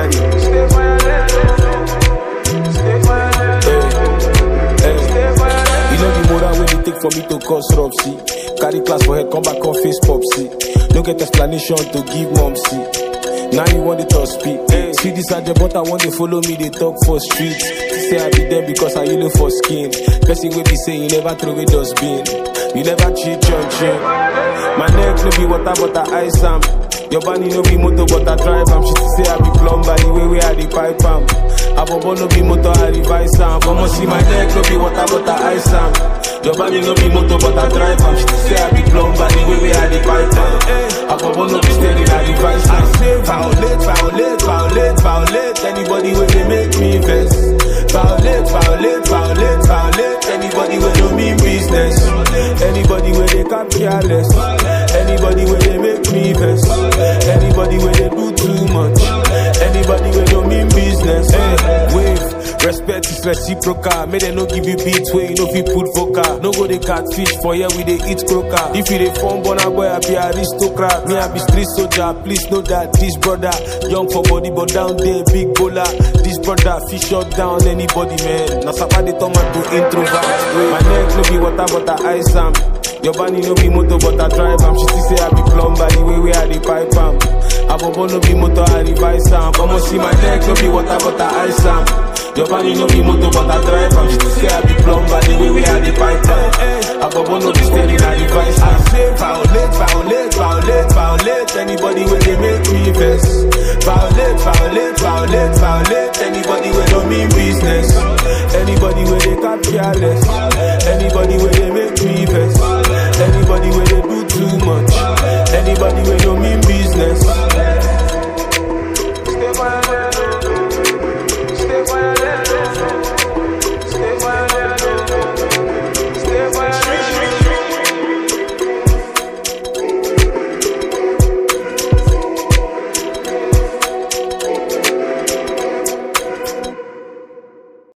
steady. Stay violent. Stay violent. Hey, hey. You know the moral when it take for me to cause rub, see. Carry class for head, come back on face pop, see. No get explanation to give mom, see. Now you want it to speak. Hey. See this agent, but I want to follow me, they talk for streets. Say I be there because I yellow for skin. Person will be saying you never throw away dustbin. You never cheat your chin. My neck no be water, but I ice am. Your body no be motor, but I drive am. She say I be plumber, the way where I the pipe am. Abobo no be motor, I revise am. Come see my neck no be water, but I ice am. Your body no be motor, but I drive am. She say I be plumber, the way where I the pipe am. Abobo no be steady, I revise am. I say violate, violate, violate, violate. Anybody when they make me vex. Violate, violate, violate, violate. Anybody when do mean business. Anybody when they come careless. Anybody when they make me vex. Anybody when they do too much. Anybody when don't mean business. Hey, wave. Respect is reciprocal. May they no give you beats where you know if you put vocal. No go they catfish for here we they eat croaker. If you they form born boy, I be aristocrat. Me I be street soldier. Please know that this brother young for body but down there big bowler. This brother fish shut down anybody man. Now somebody turn man to introvert. My neck no be water but I ice am. Your body no be motor but I drive am. She still say I be plumber the way where I the pipe am. Abobo no be motor I revise am. Come on see my neck no be water but I ice am. Your body no be motor but I drive am. She still say I be plumber the way where I the pipe am. Abobo no be steady I revise am. I say violate, violate, violate, violate. Anybody when they make me vex. Violate, violate, violate, violate. Anybody when don't mean business. Anybody when they cap careless.